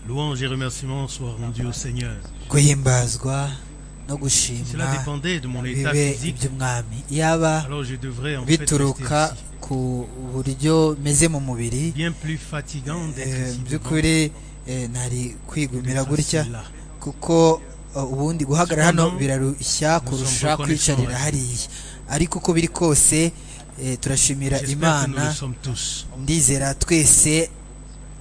Louange et remerciements soient rendus au Seigneur. guhimbazwa Cela no gushimwa dépendait de mon état bibe physique, iby'umwami yaba alors je devrais en fait rester bituruka ici. ku buryo meze mu mubiri Bien plus fatigant eh, d'être ici mu devant by'ukuri eh, ntari kwigumira d'être gutya assis là. kuko eh, ubundi guhagarara hano Cependant, birarushya kurusha sommes kwicarira reconnaissants. hariya ariko uko biri kose eh, turashimira J'espère que nous le imana sommes tous. ndizera twese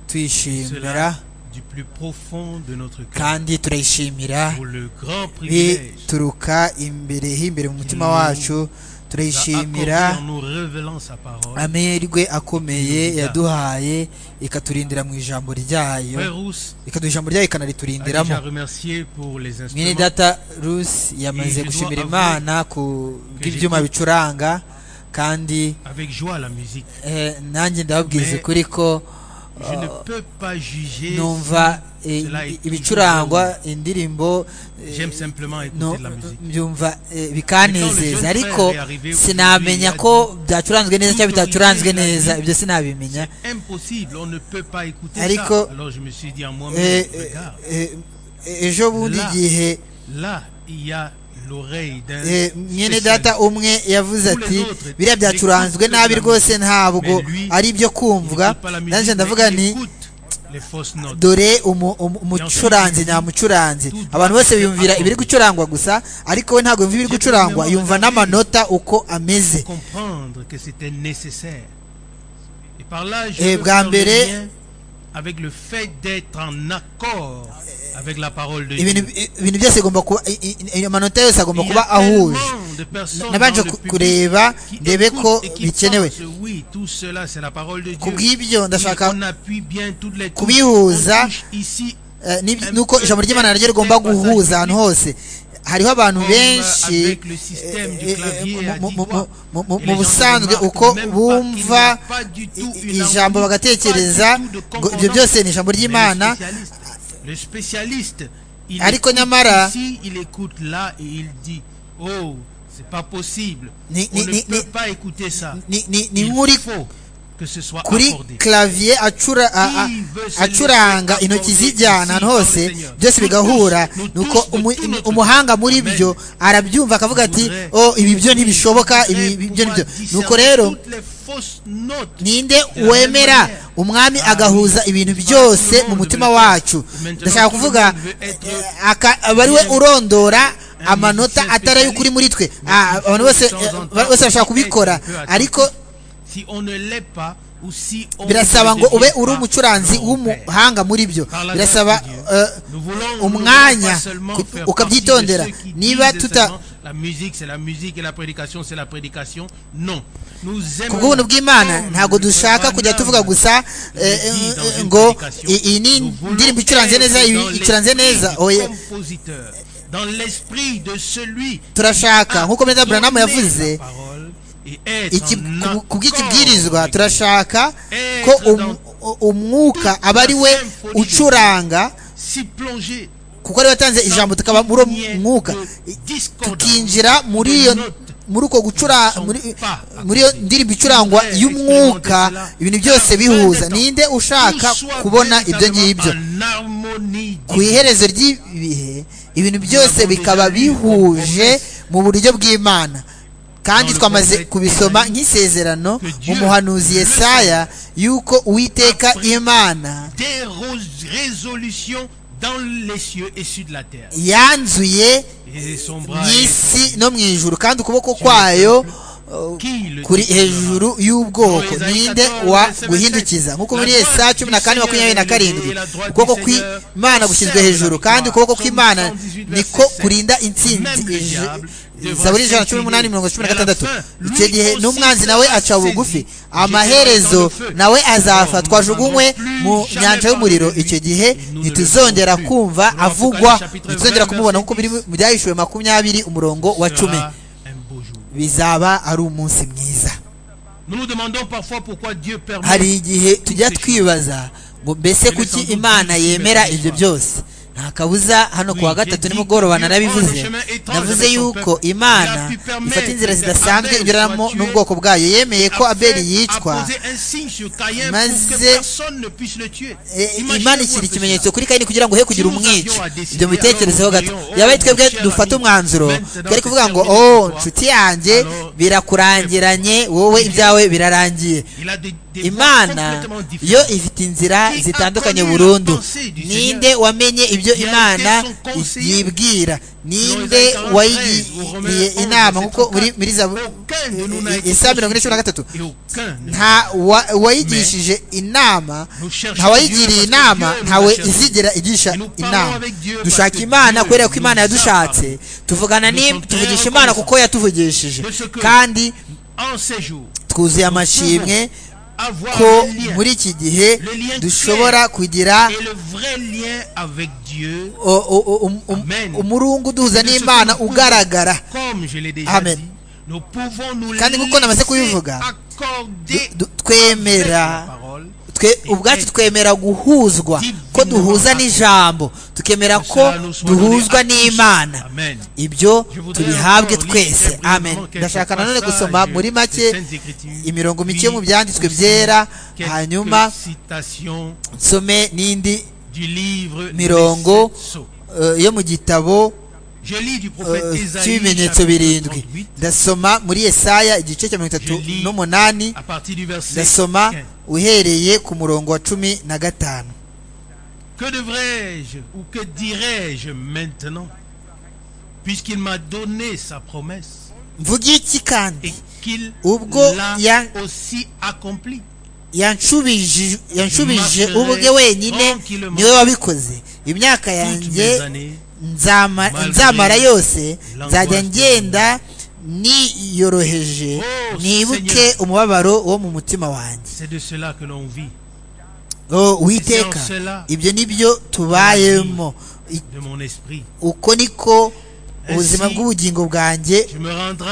tuyishimira Cela du plus profond de notre cœur kandi turayishimira pour le grand privilège bituruka imbere himbere mu mutima nous qu'il wacu nous a accordé en turayishimira nous révélant sa parole. amerwe akomeye Nous a- yaduhaye ikaturindira mu ijambo Frère ryayo Rousse ikaduha ijambo ryayo a déjà ikanariturindiramo remercié pour les mwene instruments data rusi Et je yamaze dois gushimira avouer imana ku bw'ibyuma j'écoute. bicuranga kandi avec joie la musique. eh, nanjye ndababwiza Mais- ukuri ko Je ne peux pas juger. numva eh, cela est ibicurangwa indirimbo eh, J'aime simplement écouter no- de la musique. byumva eh, Mais quand le bikanezeza jeune ariko frère est arrivé aujourd'hui, sinamenya il a ko byacuranzwe neza Toute cyangwa bitacuranzwe autorité, il a neza dit- ibyo sinabimenya C'est impossible, on ne peut pas écouter Ariko- ça. Alors je me suis dit en moi-même, Eh, eh, regarde, eh, eh, ejo bundi Là. igihe là, il y a l'oreille d'un eh, mwene spécialiste. data umwe yavuze Tous les ati autres, biriya byacuranzwe écoute de la nabi musique. rwose ntabwo Mais lui, ari ibyo Il kumvwa n'écoute pas la musique, nanjye mais ndavuga il nti écoute les fausses notes. dore umu- umu- umucuranzi nyamucuranzi abantu bose biyumvira ibiri gucurangwa gusa ariko we ntabwo yumva ibiri gucurangwa yumva n'amanota uko ameze comprendre que c'était nécessaire. Et par là, je Eh, veux faire le Gambéré- lien avec le fait d'être en accord avec la parole de ibintu Dieu. ibintu byose bigomba kuba i- i- i- amanota yose agomba Il y kuba a tellement ahuje de personnes nabanje dans le ku- public kureba qui ndebe écoutent ko et qui bikenewe pensent, oui, tout cela c'est la parole de ku Dieu. bw'ibyo Et ndashaka on appuie bien toutes les touches. kubihuza, On touche ici eh, n'ib- nuko ijambo ry'imana naryo rigomba guhuza ahantu hose hariho abantu Comme, benshi euh, avec le système du eh, eh, clavier mu- à mu- dix mu- doigts. mu- mu- Et mu les gens busanzwe remarquent uko même pas bumva qu'il n'y a pas du tout i- une ijambo harmonie, bagatekereza pas du tout de ngo ibyo concordance. byose ni ijambo Mais le ry'imana spécialiste- le spécialiste il Ariko écoute nyamara- ici il écoute là et il dit oh c'est pas possible Ni- on ni- ne ni- peut ni- pas écouter ça ni- ni- ni il nk'uri faut que ce soit kuri accordé clavier acura- a- a- Qui veut se acuranga laisser intoki accorder zijyana ahantu ici hose par le Seigneur. byose bigahura Nous tous, nuko nous umu- tous notre- umuhanga muri Amen. byo arabyumva akavuga ati Voudrais- o ibi byo ntibishoboka ibi ibi Voudrais byo nibyo pouvoir nuko discerner rero toutes les fausses notes ninde la même wemera manière. umwami Ah, agahuza ibintu Tout byose le monde mu mutima veut- wacu Maintenant, ndashaka tout le kuvuga monde veut être- eh, aka- aba ari we urondora Un amanota musicien atari ay'ukuri muri twe Ah, Mais abantu il bose faut eh, de temps en temps bose bashobora être kubikora un peu attentif. ariko si on ne l'est pas ou si on birasaba ngo ne ube devient uri pas umucuranzi nos pères. w'umuhanga muri byo Par la birasaba grâce de Dieu, eh, nous voulons- nous voulons umwanya pas seulement ku- faire ukabyitondera partie de ceux qui niba disent tuta seulement, la musique c'est la musique et la prédication c'est la prédication non nous ku bw'ubuntu bw'imana ntabwo dushaka kujya tuvuga gusa eh, eh, eh, ngo i- iyi ni indirimbo icuranze neza iyi icuranze neza oya turashaka nk'uko Brenda Branham yavuze iki ku- ku bw'ikibwirizwa turashaka ko um- umwuka aba ari we ucuranga kuko ari we watanze ijambo tukaba muri uwo mwuka I- tukinjira muri iyo muri uko gucura muri muri iyo ndirimbo icurangwa y'umwuka ibintu byose bihuza ninde ushaka kubona ibyo ngibyo ku iherezo ry'ibihe ibintu byose bikaba bihuje mu buryo bw'imana kandi twamaze kubisoma nk'isezerano mu muhanuzi yesaya y'uko uwiteka imana des rose- résolutions dans les cieux et sur la terre. yanzuye Et son mu bras est isi étendu. no mu ijuru kandi ukuboko kwayo uh, Qui le kuri délivrera? hejuru y'ubwoko Dans Esaïe ninde 14, verset waguhindukiza nk'uko muri La Yesaya droite cumi du na kane Seigneur makumyabiri na est karindwi élevée, la droite ukuboko du Seigneur kw'imana gushinzwe observe hejuru la kandi victoire. ukuboko kw'imana Psaume 118, verset niko 7. kurinda intsinzi Même le Ije- diable devra zaburi ijana na cumi s'incliner. n'umunani mirongo cumi na Et à la gatandatu fin, icyo lui gihe aussi n'umwanzi sera nawe aca saisi. bugufi J'étais amaherezo dans le feu. nawe azapfa Alors, nous twajugunywe n'avons plus mu jamais nyanja parlé y'umuriro de lui. icyo gihe Et nous ne le ntituzongera verrons plus. kumva Dans Apocalypse avugwa chapitre ntituzongera 20, kumubona nk'uko verset biri mu byahishuwe makumyabiri umurongo wa cumi Sera un beau jour. bizaba ari umunsi mwiza Nous nous demandons parfois pourquoi Dieu permet hari igihe tujya twibaza ngo mbese kuki imana yemera ibyo byose nta kabuza hano ku wa gatatu nimugoroba narabivuze navuze yuko imana ifata inzira zidasanzwe inyuramo n'ubwoko bwayo yemeye ko abeli yicwa maze imana ishyira ikimenyetso kuri kayini kugira ngo he kugira umwica ibyo mubitekerezeho gato yabaye twebwe dufata umwanzuro twari kuvuga ngo oh nshuti yanjye birakurangiranye wowe ibyawe birarangiye imana yo ifite inzira zitandukanye burundu ninde wamenye ibyo imana yibwira ninde wayigiriye inama nkuko muri muri za isa mirongo ine cumi na gatatu nta wayigishije inama nta wayigiriye inama ntawe izigera igisha inama dushaka imana kubera ko imana yadushatse tuvugana tuvugisha imana kuko yatuvugishije kandi twuzuye amashimwe ko muri iki gihe dushobora kugira umurungu duhuza n'imana ugaragara amen kandi nk'uko namaze kubivuga twemera ubwacu twemera guhuzwa ko duhuza n'ijambo tukemera ko duhuzwa n'imana ibyo tubihabwe twese amen ndashaka nanone gusoma muri make imirongo mike mu byanditswe byera hanyuma nsome n'indi mirongo yo mu gitabo cy'ibimenyetso birindwi ndasoma muri Yesaya igice cya mirongo itatu n'umunani ndasoma uhereye ku murongo wa cumi na gatanu Que devrais-je ou que dirais-je maintenant puisqu'il m'a donné sa promesse mvuge iki kandi qu'il ubwo l'a aussi accompli yanshubije yanshubije ubwe wenyine niwe wabikoze imyaka yanjye nzamara yose nzajya ngenda niyoroheje nibuke umubabaro wo mu mutima wanjye witeka ibyo nibyo tubayemo uko niko ubuzima bw'ubugingo bwanjye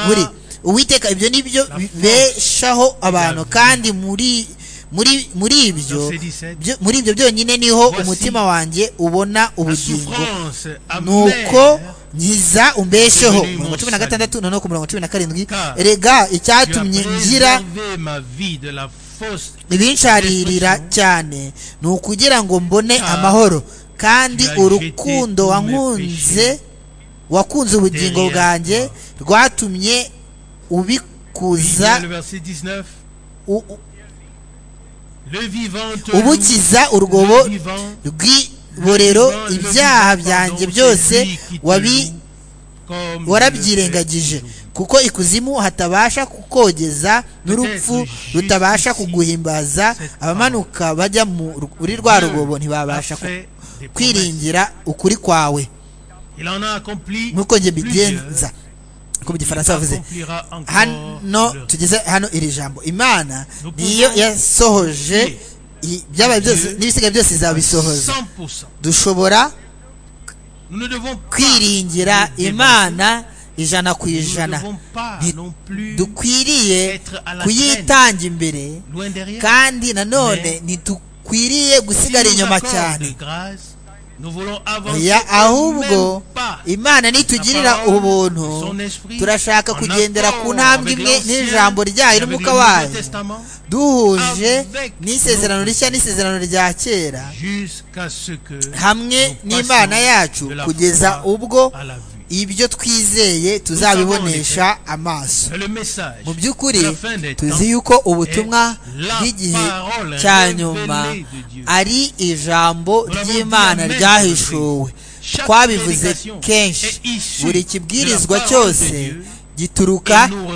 buri uwiteka ibyo nibyo bibeshaho abantu kandi muri muri muri ibyo muri ibyo byonyine niho umutima wanjye ubona ubugingo nuko nkiza umbesheho mirongo cumi na gatandatu noneho ku mirongo cumi na karindwi rega icyatumye ngira ibinsharirira cyane ni ukugira ngo mbone amahoro kandi urukundo wankunze wakunze ubugingo bwanjye rwatumye ubikuza ubukiza urwobo rw'iborero ibyaha byanjye byose warabyirengagije kuko ikuzimu hatabasha kukogeza n'urupfu rutabasha kuguhimbaza abamanuka bajya muri rwa rugobo ntibabasha kwiringira ukuri kwawe nk'uko njye mbigenza uko mu gifaransa bavuze hano tugeze hano iri jambo imana niyo yasohoje ibyabaye byose n'ibisigaye byose izabisohoza dushobora kwiringira imana ijana ku ijana dukwiriye kuyitanga imbere kandi nanone ntidukwiriye gusigara inyuma cyane ahubwo imana nitugirira ubuntu turashaka kugendera ku ntambwe imwe n'ijambo ryayo n'umwuka wayo duhuje n'isezerano rishya n'isezerano rya kera hamwe n'imana yacu kugeza ubwo ibyo twizeye tuzabibonesha amaso mu by'ukuri tuzi yuko ubutumwa bw'igihe cya nyuma ari ijambo ry'imana ryahishuwe twabivuze kenshi buri kibwirizwa cyose gituruka mu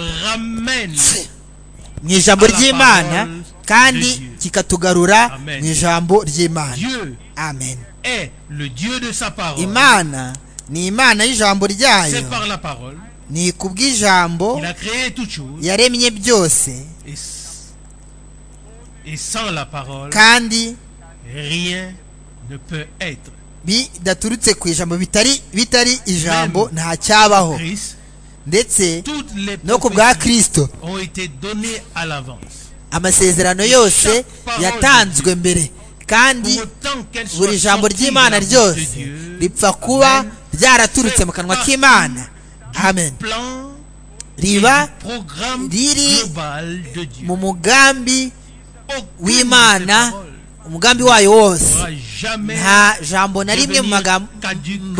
ijambo ry'imana kandi kikatugarura mu ijambo ry'imana amen imana ni imana y'ijambo ryayo ni kubw'ijambo yaremye byose kandi bidaturutse ku ijambo bitari bitari ijambo nta cyabaho ndetse no ku bwa kirisito amasezerano yose yatanzwe mbere kandi buri jambo ry'imana ryose ripfa kuba ryaraturutse mu kanwa k'imana amen plan riba programme Riri- global de Dieu. mu mugambi Aucune w'imana de ces paroles umugambi wayo wose n'aura jamais nta jambo na rimwe mu magambo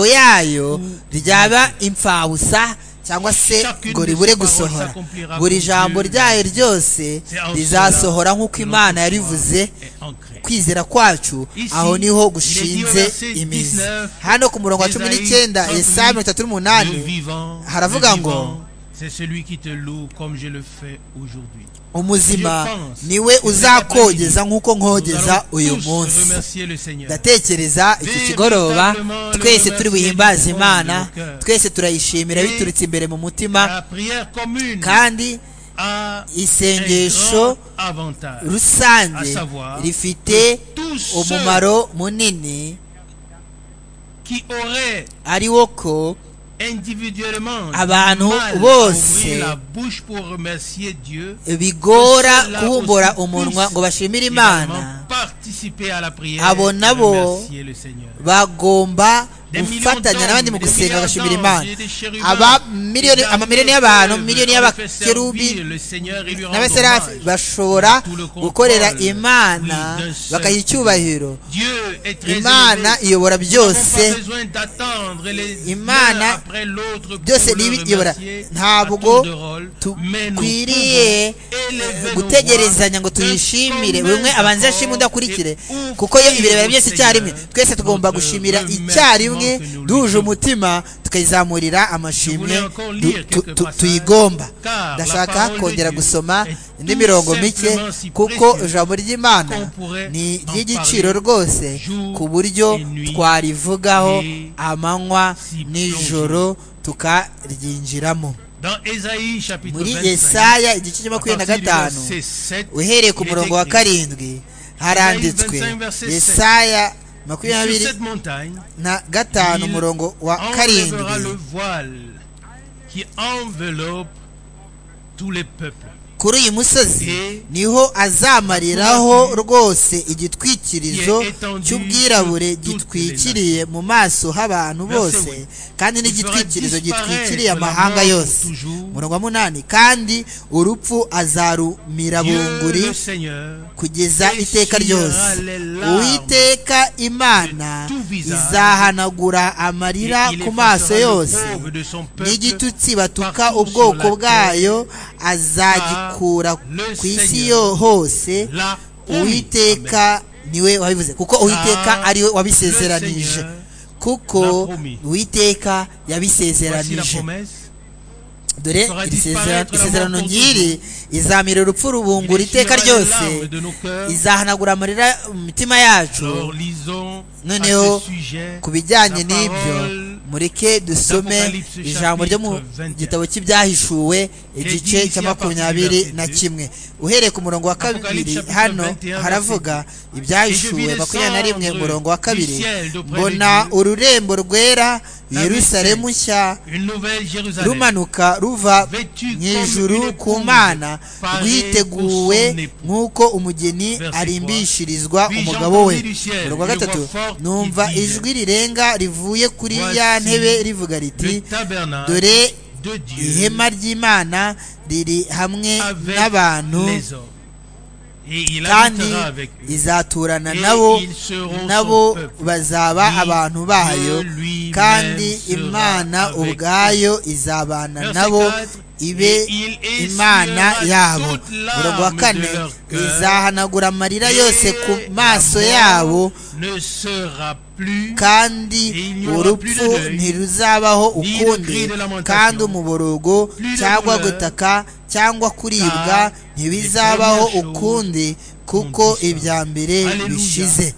yayo ryaba impfabusa cyangwa se ngo ribure gusohora buri jambo ryayo ryose rizasohora nk'uko imana yarivuze ancré. kwizera kwacu aho niho gushinze imizi hano ku murongo wa cumi n'icyenda yesaya mirongo itatu Le n'umunani vivant, haravuga le ngo, vivant, c'est celui qui te loue comme je le fais aujourd'hui. umuzima niwe uzakogeza nk'uko Nous nkogeza allons uyu tous munsi remercier le Seigneur. ndatekereza iki kigoroba twese turi buhimbaze imana twese turayishimira biturutse imbere mu mutima La prière commune kandi a un isengesho grand avantage. rusange rifite umumaro munini Qui aurait ari wo ko individuellement Abantu du mal à bose ouvrir la bouche pour remercier Dieu bigora kubumbura umunwa ngo bashimire évidemment, imana participer à la prière Abo nabo remercier le Seigneur. bagomba gufatanya n'abandi mu gusenga bagashimira imana aba miliyoni amamiliyoni y'abantu miliyoni y'abakerubi n'abaserafi bashobora gukorera imana bakayiha icyubahiro imana iyobora byose Imana byose n'ibiyobora ntabwo dukwiriye gutegerezanya ngo tuyishimire buri umwe abanze ashima undi akurikire kuko iyo ibirebera byose icyarimwe twese tugomba gushimira icyarimwe duhuje umutima tukayizamurira amashimwe du- tu- tu- tuyigomba ndashaka kongera gusoma indi mirongo mike kuko ijambo ry'imana ni iry'igiciro rwose ku buryo twarivugaho amanywa n'ijoro tukaryinjiramo muri yesaya igice cya makumyabiri na gatanu uhereye ku murongo wa karindwi haranditswe yesaya makumyabiri na gatanu umurongo wa karindwi kuri uyu musozi niho azamariraho rwose igitwikirizo cy'ubwirabure gitwikiriye mu maso h'abantu bose kandi n'igitwikirizo gitwikiriye amahanga yose umurongo wa munani kandi urupfu azarumira bunguri kugeza iteka ryose uwiteka imana izahanagura amarira ku maso yose n'igitutsi batuka ubwoko bwayo azagikura ku isi yo hose uwiteka niwe wabivuze kuko uwiteka ariwe wabisezeranije kuko uwiteka yabisezeranije dore iri sezera- isezerano nk'iri izamira urupfu rubungura iteka ryose izahanagura amarira mu mitima yacu noneho ku bijyanye n'ibyo mureke dusome ijambo ryo mu gitabo cy'ibyahishuwe igice cya makumyabiri na kimwe uhereye ku murongo wa kabiri hano haravuga ibyahishuwe makumyabiri na rimwe umurongo wa kabiri mbona ururembo rwera yerusalemu nshya rumanuka ruva mu ijuru ku mana rwiteguwe nk'uko umugeni arimbishirizwa umugabo we umurongo wa gatatu numva ijwi rirenga rivuye kuri ya ntebe rivuga riti dore ihema ry'imana riri hamwe n'abantu kandi izaturana nabo nabo bazaba abantu bayo kandi imana ubwayo izabana nabo ibe imana yabo umurongo wa kane izahanagura amarira yose ku maso yabo kandi urupfu ntiruzabaho ukundi kandi umuborogo cyangwa gutaka cyangwa kuribwa ntibizabaho ukundi kuko ibya mbere bishize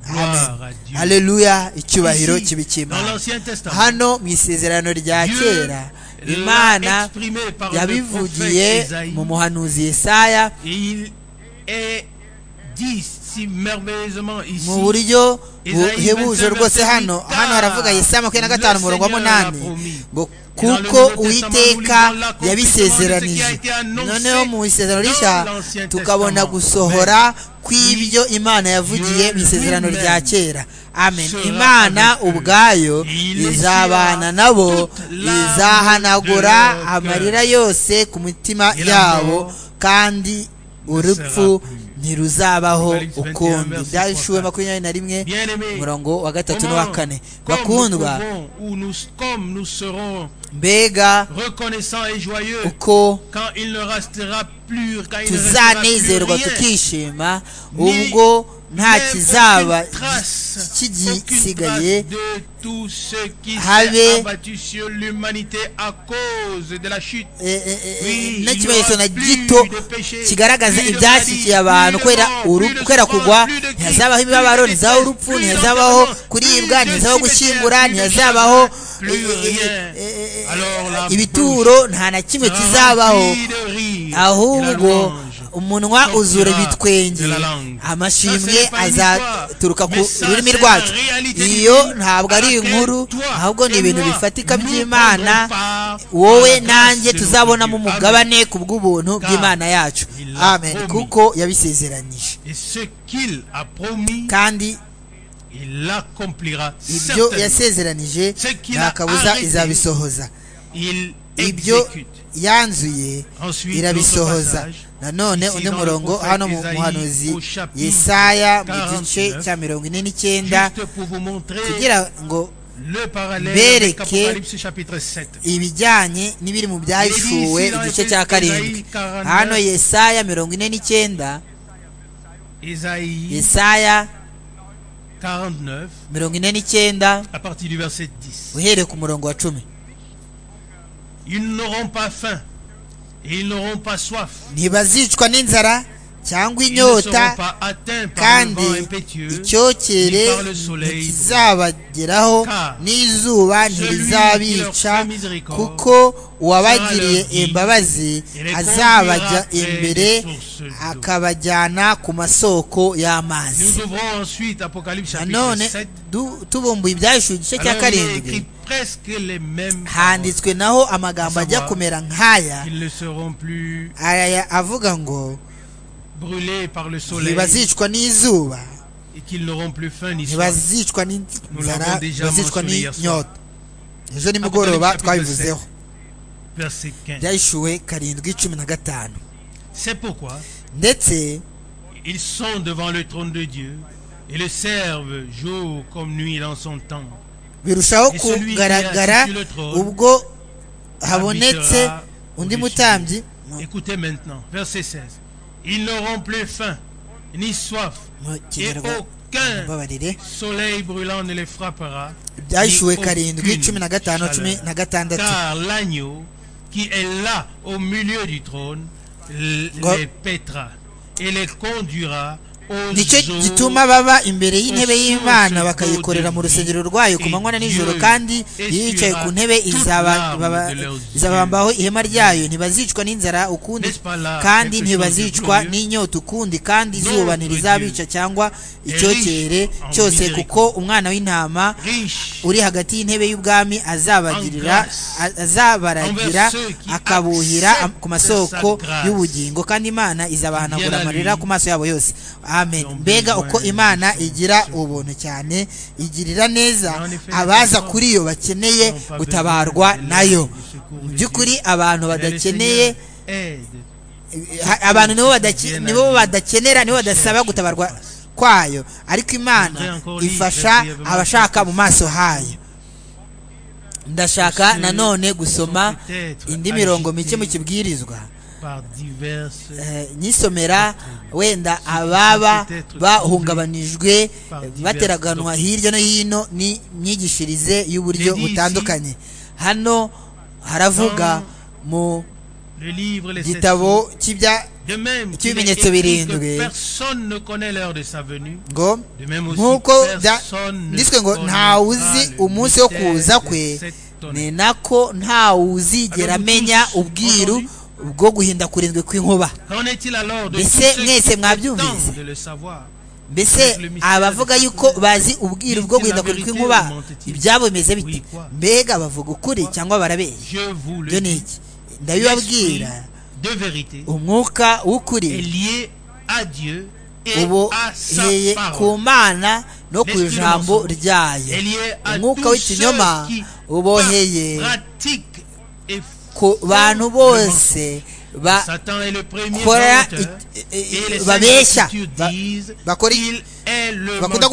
amen haleluya icyubahiro kibi cy'imana hano mu isezerano rya kera imana yabivugiye mu muhanuzi yesaya si merveilleusement ici. mu buryo Isaïe buhebuje 25, rwose hano car hano haravuga yesaya makumyabiri na gatanu le umurongo wa Seigneur l'a munani promis. ngo Et dans le kuko Nouveau uwiteka Testament, nous lisons l'accomplissement de ce qui yabisezeranije a été annoncé noneho mu isezerano dans rishya l'Ancien tukabona Testament. gusohora kw'ibyo imana yavugiye mu Dieu isezerano lui-même rya kera amen sera imana avec eux. ubwayo Il izabana essuiera nabo toute larme izahanagura de leur cœur. amarira yose ku mitima Et la yabo mort kandi urupfu ntiruzabaho Apocalypse 21 ukundi verse byashuwe 34. makumyabiri na rimwe Bien-aimés, umurongo wa gatatu n'uwa Comment, kane comme nous bakundwa pouvons, ou nous, comme nous serons mbega reconnaissants et joyeux uko quand il ne restera plus, quand il ne restera tuzanezerwa plus rien, tukishima Ni- ubwo nta même kizaba aucune trace, aucune kigisigaye trace de tout ce qui habe- s'est abattu sur l'humanité à cause de la chute. eh, eh, eh, Oui, n'ikimenyetso il n'y na aura gito plus de péché, kigaragaza plus de ibyashyikiye maladie, abantu plus de kubera mort, uru- plus de kubera kugwa souffrance, plus de ntihazabaho crise, imibabaro plus de détresse, ntihazabaho urupfu plus ntihazabaho d'enterrement, kuribwa plus de ntihazabaho cimetière, gushyingura plus de ntihazabaho plus eh, eh, rien. eh, eh, eh, Alors la ibituro nta na kimwe kizabaho Rempli de rire, de la ahubwo louange. umunwa sortira uzura ibitwenge de la langue. Ça, amashimwe c'est pas une azaturuka ku histoire, mais ça, rurimi c'est rwacu la réalité iyo divine ntabwo ari à laquelle inkuru toi ahubwo ni et ibintu moi, bifatika nous by'imana prendrons part à wowe la nanjye grâce de tuzabonamo notre Dieu. umugabane ku bw'ubuntu Car bw'imana yacu il l'a amen promis. kuko yabisezeranije Et ce qu'il a promis, kandi il l'accomplira. ibyo certainement. yasezeranije Ce qu'il nta a kabuza arrêté, izabisohoza Il ibyo exécute. yanzuye Ensuite, irabisohoza d'autres passages. nanone Ici, undi dans le murongo prophète hano mu Isaïe, muhanuzi au chapitre yesaya mu gice 49, cya mirongo ine n'icyenda Juste pour vous montrer kugira ngo le parallèle avec bereke Apocalypse chapitre 7. ibijyanye n'ibiri mu byahishwe Ici, dans igice Ésaïe cya karindwi 49, hano yesaya mirongo ine n'icyenda Isaïe yesaya 49, mirongo ine n'icyenda à partir du verset 10. uhereye ku murongo wa cumi Ils n'auront pas faim. Et ils n'auront pas soif. ntibazicwa n'inzara cyangwa Ils ne seront inyota pas atteints par le kandi vent impétueux. icyokere ni par le soleil, ntikizabageraho car n'izuba ntirizabica celui qui leur fait miséricorde kuko uwabagiriye sera leur imbabazi et les conduira azabajya près imbere des sources d'eau. akabajyana ku masoko y'amazi Nous ouvrons ensuite Apocalypse chapitre nanone 7. du- tubumbuye ibyahishwe igice cya Alors, il y a écrit karindwi presque les mêmes paroles. handitswe naho amagambo ajya kumera nk'aya Ils ne seront plus aya avuga ngo brûlés par le soleil ntibazicwa n'izuba et qu'ils n'auront plus faim ni soif. ntibazicwa l'avons n'inzara déjà ntibazicwa mentionné hier n'inyota ejo nimugoroba Apocalypse chapitre twabivuzeho Verset 15. byayishuwe karindwi cumi na gatanu C'est pourquoi ndetse ils sont devant le trône de Dieu et le servent jour comme nuit dans son temps. birushaho Et celui qui kugaragara est assis sur le trône ubwo habonetse habitera undi au-dessus. mutambyi Écoutez maintenant, verset 16. Ils n'auront plus faim ni soif mu et kinyarwanda aucun mbabarire soleil brûlant ne les frappera. byashyuwe ni karindwi aucune cumi na gatanu chaleur. cumi na gatandatu Car l'agneau qui est là au milieu du trône l- Ngo- les pètera et les conduira aux nicyo eaux gituma baba imbere y'intebe y'imana bakayikorera mu rusengero rwayo ku manywa na nijoro kandi iyo yicaye ku ntebe izaba- baba- izabambaho ihema ryayo ntibazicwa n'inzara ukundi kandi ntibazicwa n'inyota ukundi kandi izuba ntirizabica cyangwa icyokere cyose kuko umwana w'intama riches uri hagati y'intebe y'ubwami azabagirira a- azabaragira akabuhira am- ku masoko y'ubugingo kandi imana izabahanagura amarira ku maso yabo yose amen mbega uko imana igira ubuntu cyane igirira neza abaza kuri yo bakeneye gutabarwa nayo mu by'ukuri abantu badakeneye aide ha- abantu nibo badake- nibo badakenera nibo badasaba gutabarwa kwayo ariko imana ifasha abashaka mu maso hayo ndashaka nanone gusoma indi mirongo mike mu kibwirizwa par diverses Eh, nyisomera wenda ababa bahungabanijwe bateraganwa hirya no hino ni myigishirize y'uburyo butandukanye hano haravuga mu le livre les sept sons. gitabo cy'ibya de même tu qu'il est bimenyetso écrit birindwi. que personne ne connaît l'heure de sa venue ngo de même aussi nk'uko personne ne nditswe ngo connaîtra ntawe uzi le umunsi wo mystère kuza de kwe cette ni tonnerre. nako ntawe uzigera Abari amenya tous ubwiru aujourd'hui? bwo guhinda kurindwi kw'inkuba Qu'en est-il alors de Mbese tous ceux mwese qui mwabyumvise? prétendent le savoir mbese abavuga yuko bazi ubwiru bwo guhindagura kw'inkuba ibyabo bimeze bite mbega bavuga ukuri cyangwa barabeshya byo ni iki ndabibabwira umwuka w'ukuri uboheye ku mana no ku ijambo ryayo umwuka w'ikinyoma uboheye ku bantu bose bakora babeshya bakora bakunda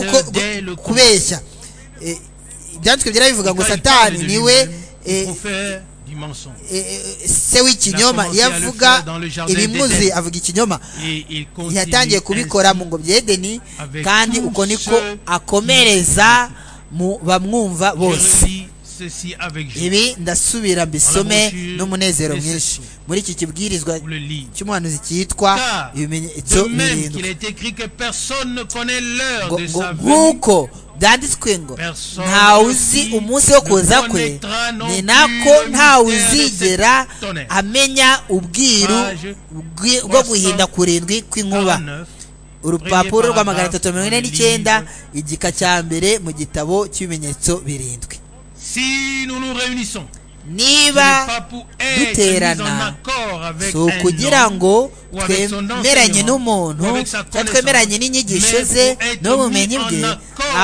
kubeshya ibyanditswe byarabivuga ngo satani niwe se w'ikinyoma iyo avuga ibimuzi avuga ikinyoma yatangiye kubikora mu ngobyi edeni kandi uko niko akomereza mu bamwumva bose ibi ndasubira mbisome n'umunezero mwinshi muri iki kibwirizwa cy'umuhanuzi cyitwa ibimenyetso birindwi nk'uko byanditswe ngo ntawe uzi umunsi wo kuza kwe ni nako ntawe uzigera amenya ubwiru bwo guhinda kurindwi kw'inkuba urupapuro rwa magana atatu mirongo ine n'icyenda igika cya mbere mu gitabo cy'ibimenyetso birindwi Si nous nous réunissons, niba duterana si ukugira ngo twemeranye n'umuntu cyangwa twemeranye n'inyigisho ze n'ubumenyi bwe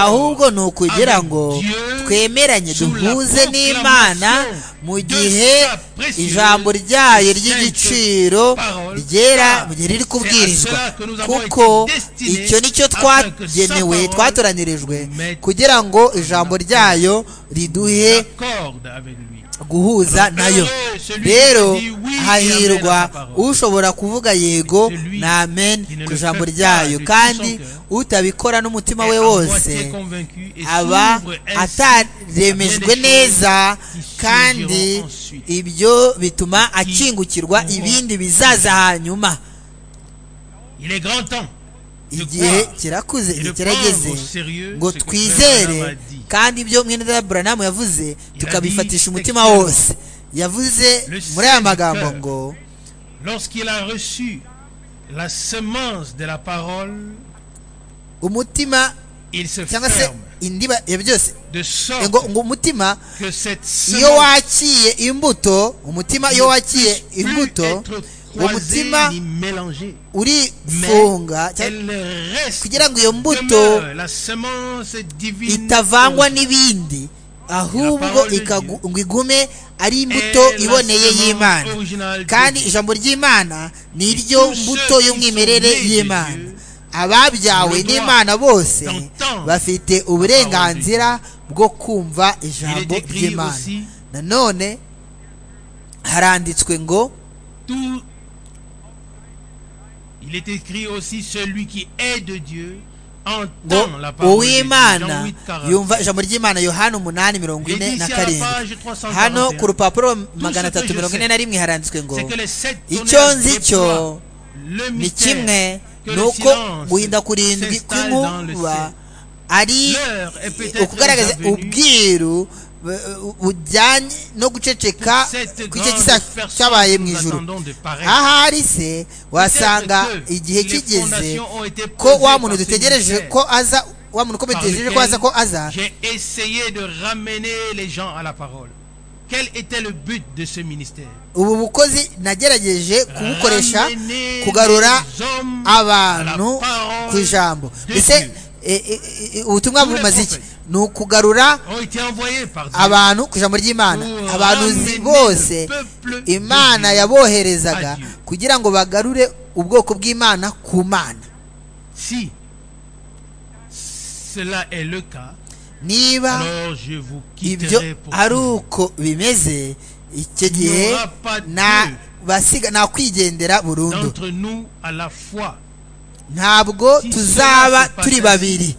ahubwo ni ukugira ngo twemeranye duhuze n'imana mu gihe ijambo ryayo ry'igiciro ryera mu gihe riri kubwirizwa kuko icyo nicyo twagenewe twatoranyirijwe kugira ngo ijambo ryayo riduhe guhuza nayo rero hahirwa ushobora kuvuga yego na amen ku ijambo ryayo kandi utabikora n'umutima we wose aba ataremejwe neza kandi ibyo bituma akingukirwa ibindi bizaza hanyuma igihe kirakuze igihe kirageze ngo twizere kandi ibyo mwene buranamu yavuze tukabifatisha umutima wose yavuze muri aya magambo ngo umutima cyangwa se indiba ya byose ngo ngo umutima iyo wakiye imbuto umutima iyo wakiye imbuto uwo mutima urifunga kugira ngo iyo mbuto itavangwa n'ibindi ahubwo ngo igume ari imbuto iboneye y'imana kandi ijambo ry'imana ni ryo mbuto y'umwimerere y'imana ababyawe n'imana bose bafite uburenganzira bwo kumva ijambo ry'imana nanone haranditswe ngo Il est écrit aussi celui qui est de Dieu entend la parole uw'imana yumva ijambo ry'imana yohana umunani mirongo ine na karindwi hano ku rupapuro magana atatu mirongo ine na rimwe haranditswe ngo icyo nzi cyo ni kimwe ni uko guhinda kurindwi kw'inkuba ari ukugaragaza ubwiru bujyanye no guceceka kw'icyo gisa cyabaye mu ijoro ahari se wasanga igihe kigeze ko wa muntu dutegereje ko aza wa muntu ko dutegereje ko aza ko aza ubu bukozi nagerageje kubukoresha kugarura abantu ku ijambo mbese ubutumwa bumaze iki ni ukugarura abantu ku ijambo ry'imana abantu bose imana yaboherezaga kugira ngo bagarure ubwoko bw'imana ku mana niba ibyo ari uko bimeze icyo gihe nakwigendera burundu ntabwo tuzaba turi babiri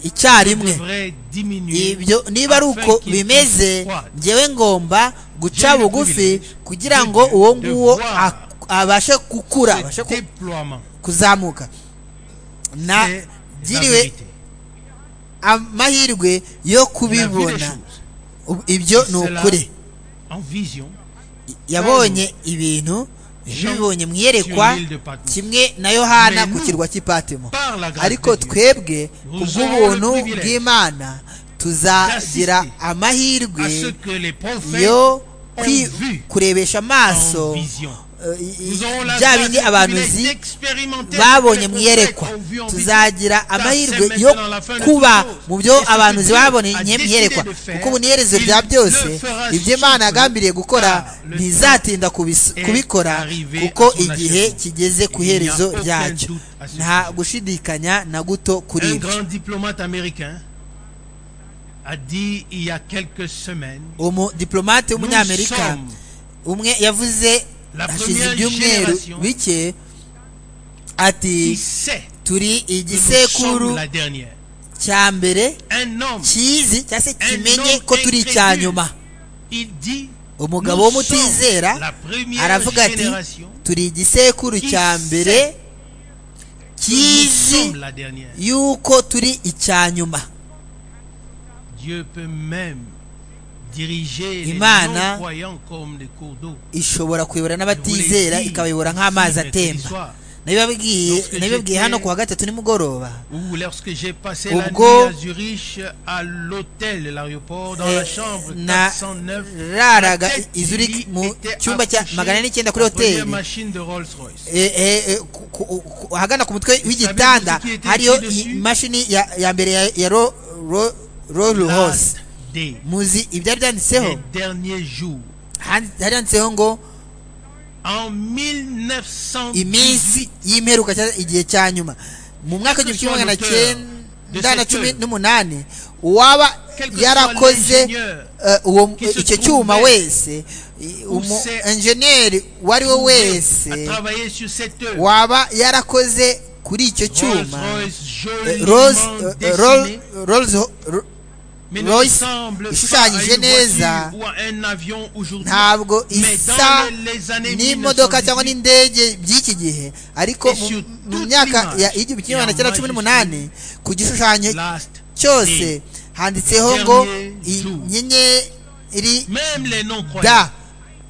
icyarimwe ibyo niba ari uko bimeze ngewe ngomba guca bugufi kugira ngo uwo nguwo abashe gukura abashe kuzamuka nagiriwe amahirwe yo kubibona ibyo ni ukuri yabonye ibintu bibonye mu iyerekwa kimwe na yohana ku kirwa cy'ipatima ariko twebwe ku bw'ubuntu bw'imana tuzagira amahirwe yo kwi- kurebesha amaso bya bindi abantu zi- babonye mu iyerekwa tuzagira amahirwe yo kuba mu byo abantu babonye mu iyerekwa kuko ubu n'iherezo rya byose ibyo imana yagambiriye gukora ntizatinda kubis- kubikora kuko igihe kigeze ku iherezo ryacyo nta gushidikanya na guto kuri Un ibyo grand diplomate américain a dit il y a quelques semaines umudiplomate nous w'umunyamerika sommes umwe yavuze La hashize première ibyumweru génération bike ati qui sait turi que nous igisekuru sommes la dernière. cya mbere Un homme, kizi cyangwa se Un kimenye homme ko turi icya incrédule. nyuma il dit umugabo nous sommes w'umutizera la première aravuga ati génération turi igisekuru qui cya sait mbere nous kizi sommes la dernière. yuko turi icya nyuma Dieu peut même diriger les Imana non-croyants comme des cours d'eau. ishobora kuyobora n'abatizera Uburinzi. ikabayobora nk'amazi Uburinzi. atemba nabibabwiye Lorsque nabibabwiye j'étais- hano ku wa gatatu nimugoroba Ou lorsque j'ai passé la nuit Ubwo- à Zurich, à l'hôtel de l'aéroport, dans Eh, la chambre na- 409, raraga la tête i du Zurich lit mu était cyumba cya accouchée magana n'icyenda kuri à la première hoteli. machine de Rolls-Royce. Eh, eh, eh, ku- ku- ku- ahagana ku mutwe w'igitanda hariyo imashini ya ya mbere ya- ya rolls L'un hose des muzi ibyari des byanditseho derniers jours, Han- hari handitseho ngo en 1910, iminsi y'imperuka cyangwa igihe cya nyuma mu mwaka w'igihumbi kimwe magana cyenda na cumi n'umunani uwaba yarakoze eh, uwo icyo cyuma wese i- umu enjeniyeri uwo ari we a wese travaillé sur cette œuvre. waba yarakoze kuri icyo cyuma Rolls-Royce eh, joliment Rose, eh, dessinée, Roll- Rolls Ro- mais ne Royce ressemble pas à ishushanyije une neza voiture ou à un avion aujourd'hui. ntabwo Mais isa dans les années n'imodoka cyangwa 1918, n'indege by'iki gihe ariko mu- Issue mu toute myaka l'image ya igihumbi kimwe magana cyenda y'amajwi cumi n'umunani ku gishushanyo last cyose day. handitseho ngo Dernier jour. inyenyeri Même les non-croyants. da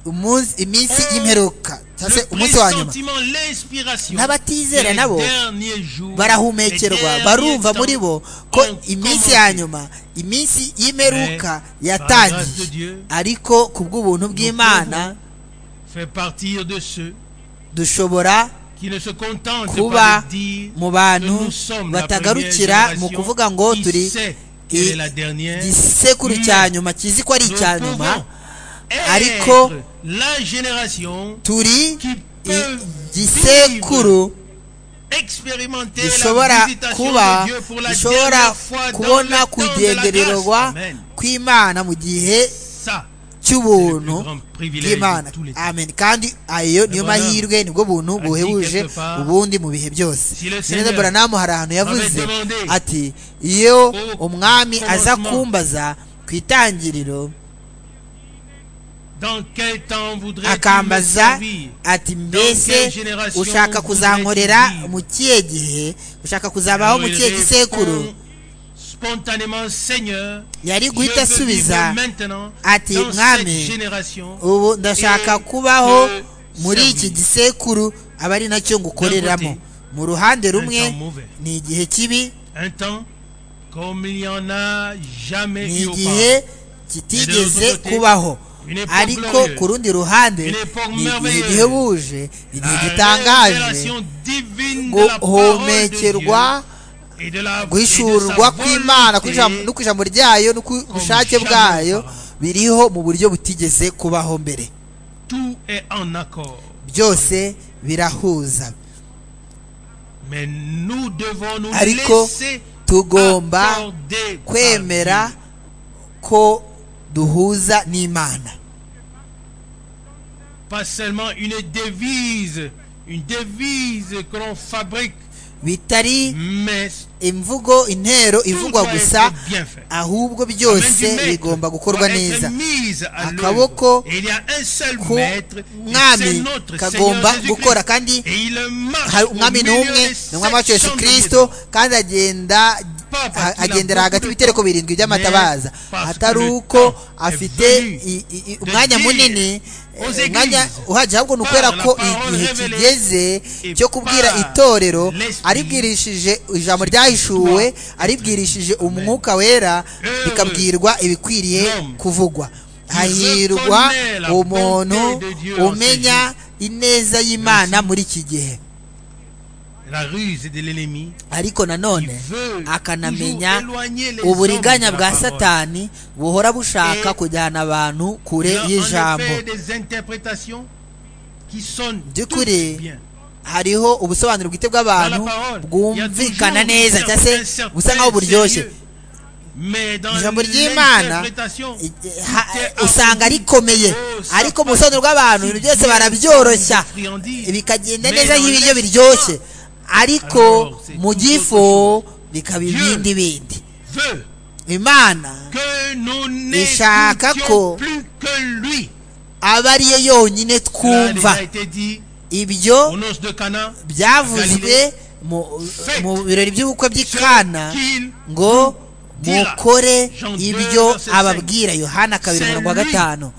umunsi iminsi Oh, y'imperuka cyangwa se Le umunsi wa nyuma pressentiment, l'inspiration, n'abatizera les nabo derniers jours, barahumekerwa les derniers barumva temps muri bo ko ont iminsi commencé. ya nyuma iminsi y'imperuka Mais, par la grâce de yatangiye Dieu, ariko ku bw'ubuntu bw'imana Fait partir de ceux dushobora qui ne se contentent pas kuba de dire mu que bantu nous sommes la première batagarukira mu génération kuvuga ngo qui turi sait i- qu'elle est la dernière. igisekuru Mais cya nyuma kizi ko ari nous icya pouvons nyuma ariko- être la génération turi qui i- peut igisekuru expérimenter la gishobora visitation de kuba Dieu pour la gishobora dernière fois dans le kubona temps de la grâce. kugendererwa Amen. kw'imana mu gihe Ça, cy'ubuntu C'est le plus grand privilège bw'imana de tous les temps. amen kandi ayo niyo bonhomme mahirwe nibwo buntu a dit buhebuje quelque part, ubundi mu bihe si le byose Seigneur nyine buranamu hari ahantu yavuze avait demandé ati iyo au umwami aza commencement, kumbaza ku itangiriro dans quel temps voudrais-tu me akambaza servir ati quelle mbese generation ushaka voudrais-tu kuzankorera vivre? mu kihe gihe ushaka kuzabaho Alors, mu il kihe gisekuru répond spontanément Seigneur yari je guhita veux asubiza vivre maintenant ati, dans "Mwami, cette génération ubu ndashaka et kubaho te muri iki servir." gisekuru aba ari nacyo ngukoreramo mu ruhande rumwe ni igihe kibi un temps comme il n'y en a jamais ni eu igihe auparavant. kitigeze kubaho ariko ku rundi ruhande ni igihe gihebuje igihe La gitangaje révélation divine de la parole de Dieu guhomekerwa et de la- guhishurwa kw'imana et de sa kw'ijambo- no volonté ku ijambo ryayo no ku bushake bwayo biriho mu buryo butigeze kubaho mbere tout est en accord. byose birahuza Mais nous devons nous Ariko laisser tugomba accorder par kwemera Dieu. ko duhuza n'imana Pas seulement une devise, une devise que l'on fabrique, bitari mais imvugo intero tout ivugwa doit gusa être bien fait. ahubwo La main du byose maître bigomba gukorwa doit être neza mise à l'œuvre. Akaboko Et il y a un seul ku maître, et c'est mwami notre kagomba Seigneur gukora Jésus-Christ. kandi Et il marche hari au umwami milieu n'umwe des ni umwami wacu yesu sections de kirisito Jésus. kandi agenda Papa, a- qu'il a agendera hagati beaucoup de y'ibitereko temps, birindwi by'amatabaza mais parce que atari le uko temps est afite venu i- i- de i- umwanya dire munini umwanya uhagije ahubwo ni ukwera ko igihe kigeze cyo kubwira itorero aribwirishije ijambo ryahishuwe aribwirishije umwuka wera bikabwirwa ibikwiriye kuvugwa hahirwa umuntu umenya ineza y'imana muri iki gihe ariko nanone akanamenya uburiganya bwa satani buhora bushaka kujyana abantu kure y'ijambo by'ukuri hariho ubusobanuro bwite bw'abantu bwumvikana neza cyangwa se busa nk'aho buryoshye ijambo ry'imana usanga rikomeye ariko mu busobanuro bw'abantu ibintu byose barabyoroshya bikagenda neza nk'ibiryo biryoshye ariko mu gifu bikaba ibindi bindi imana ishaka ko aba ariyo yonyine twumva ibyo byavuzwe mu birori by'ubukwe by'ikana ngo mukore ibyo ababwira yohana kabiri mirongo gatanu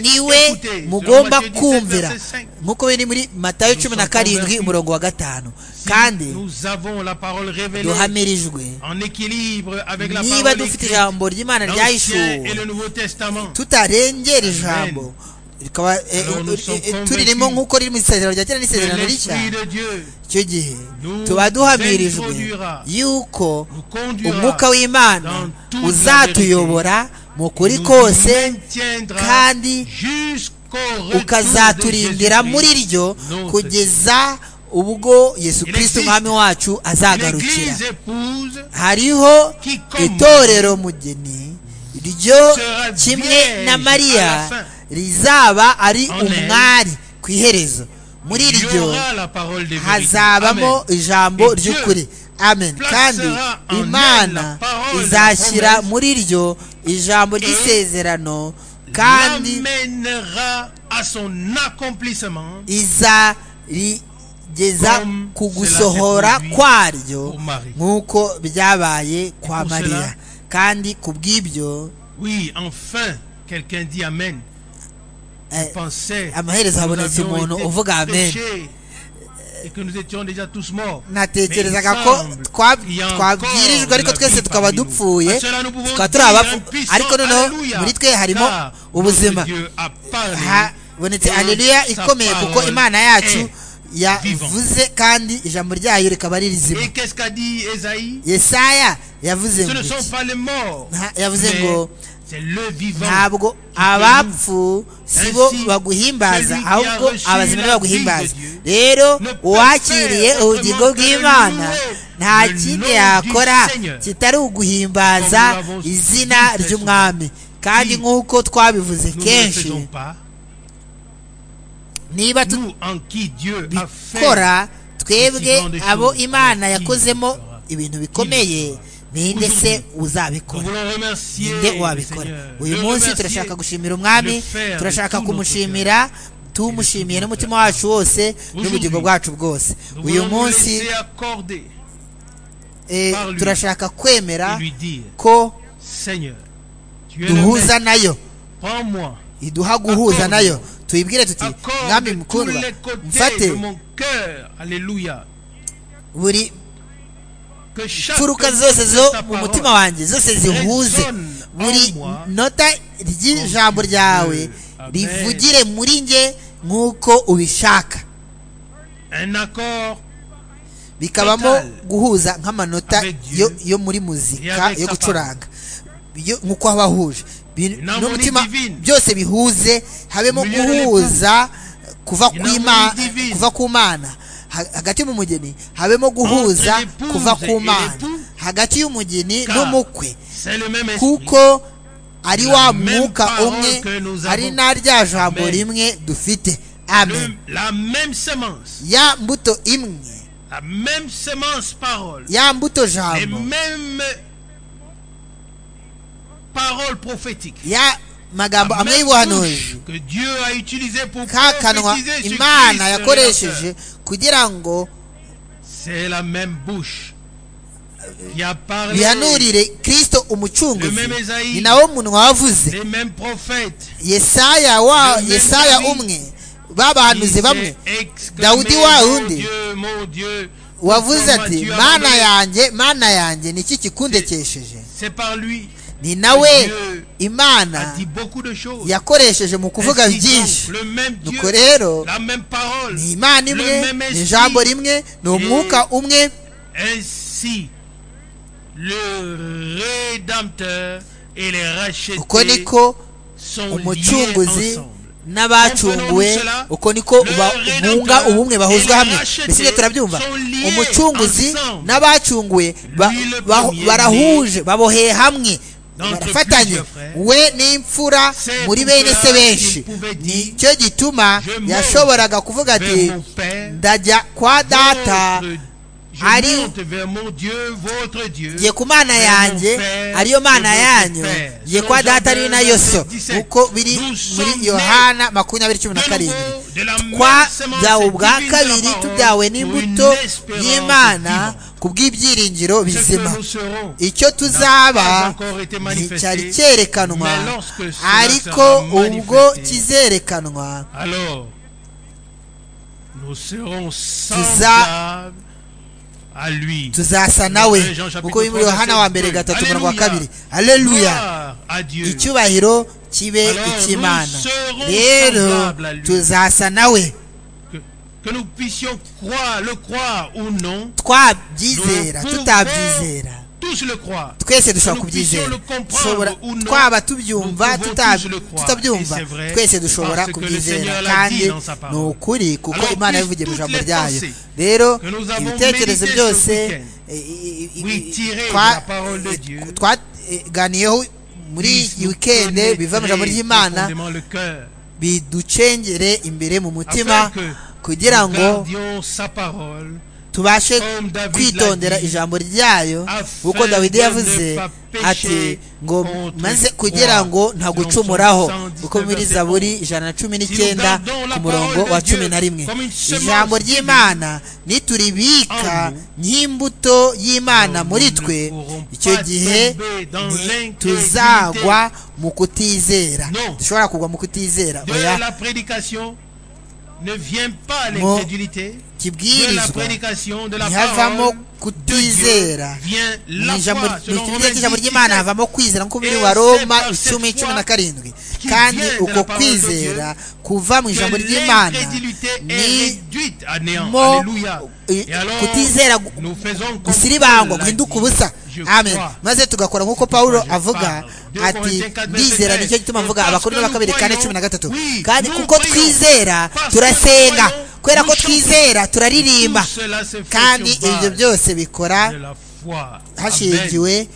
niwe mugomba kumvira nk'uko biri muri matayo cumi na karindwi umurongo wa gatanu kandi duhamirijwe niba dufite ijambo ry'imana ryahishuwe tutarengera ijambo rikaba turirimo nk'uko riri mu isezerano rya kera n'isezerano rishya icyo gihe tuba duhamirijwe yuko umwuka w'imana uzatuyobora mu kuri kose kandi ukazaturindira muri ryo kugeza ubwo yesu kirisiti umwami wacu azagarukira hariho itorero mugeni ryo kimwe na mariya rizaba ari umwari ku iherezo muri iryo hazabamo ijambo ry'ukuri amen kandi imana izashyira muri iryo ijambo ry'isezerano kandi izarigeza ku gusohora kwaryo nk'uko byabaye kwa mariya kandi ku bw'ibyo amaherezo habonetse umuntu uvuga amen natekerezaga ko twabwirijwe ariko twese tukaba dupfuye tukaba turi abapfu ariko noneho muri twe harimo ubuzima habonetse areruya ikomeye kuko imana yacu yavuze kandi ijambo ryayo rikaba ari rizima yesaya yavuze ngo yavuze ngo ntabwo abapfu si bo baguhimbaza ahubwo abazima nibo baguhimbaza rero uwakiriye ubugingo bw'imana nta kindi yakora kitari uguhimbaza izina ry'umwami kandi nk'uko twabivuze kenshi niba tubikora twebwe abo imana yakozemo ibintu bikomeye ninde se uzabikora ninde wabikora uyu munsi turashaka gushimira umwami turashaka kumushimira tumushimiye n'umutima wacu wose n'ubugingo bwacu bwose uyu munsi turashaka kwemera ko duhuza nayo iduha guhuza nayo tuyibwire tuti mwami mukundwa mfate buri imfuruka zose zo mu mutima wanjye zose zihuze buri nota ry'ijambo ryawe rivugire muri nge nk'uko ubishaka bikabamo guhuza nk'amanota yo muri muzika yo gucuranga nk'uko haba hahuje n'umutima byose bihuze habemo guhuza kuva ku mana hagati mu mugeni habemo guhuza kuva ku mana hagati y'umugeni n'umukwe kuko ari wa mwuka umwe ari na rya jambo rimwe dufite amen ya mbuto imwe ya mbuto jambo ya magambo amwe y'ubuhanuzi ka kanwa imana yakoresheje kugira ngo bihanurire kirisito umucunguzi ni nawe umuntu wavuze yesaya wa yesaya umwe babahanuzi bamwe dawudi wa wundi wavuze ati mana yanjye mana yanjye ni iki kikundekesheje ni nawe imana yakoresheje mu kuvuga byinshi nuko rero ni imana imwe ni ijambo rimwe ni umwuka umwe uko niko umucunguzi n'abacunguwe uko niko bunga ubumwe bahuzwa hamwe mbese ibyo turabyumva umucunguzi n'abacunguwe barahuje baboheye hamwe barafatanye we n'imfura muri bene se benshi nicyo gituma yashoboraga kuvuga ati ndajya kwa data ari ye ku mana yanjye ariyo mana yanyu ye kwa data ari nayo so kuko biri muri yohana makumyabiri cumi na karindwi twabyawe ubwa kabiri tubyawe n'imbuto y'imana ku bw'ibyiringiro bizima icyo tuzaba nticyari cyerekanwa ariko ubwo kizerekanwa tuza tuzasa nawe kuko biri muri yohana wa mbere gatatu umurongo wa kabiri aleluya icyubahiro kibe icy'imana rero tuzasa nawe twabyizera tutabyizera twese dushobora kubyizera twaba tubyumva tutabyumva twese dushobora kubyizera kandi ni ukuri kuko imana yabivugiye mu ijambo ryayo rero ibitekerezo byose twaganiyeho muri iyi wikende biva mu ijambo ry'imana biducengere imbere mu mutima kugira ngo tubashe kwitondera ijambo ryayo kuko dawidi yavuze ati ngo maze kugira ngo ntagucumuraho kuko muri zaburi ijana na cumi n'icyenda ku murongo wa cumi na rimwe ijambo ry'imana nituribika nk'imbuto y'imana muri twe icyo gihe tuzagwa mu kutizera dushobora kugwa mu kutizera kibwirizwa ntihavamo kutizera mu ijambo ry'imana havamo kwizera nk'uko biri wa roma icumi cumi na karindwi kandi uko kwizera kuva mu ijambo ry'imana nimo kutizera gusiribangwa guhinduka ubusa amen maze tugakora nk'uko pawulo avuga ati ndizera nicyo gituma mvuga abakuru n'abakabiri kane cumi na gatatu kandi kuko twizera turasenga kubera ko twizera turaririmba kandi ibyo byose bikora hashingiwe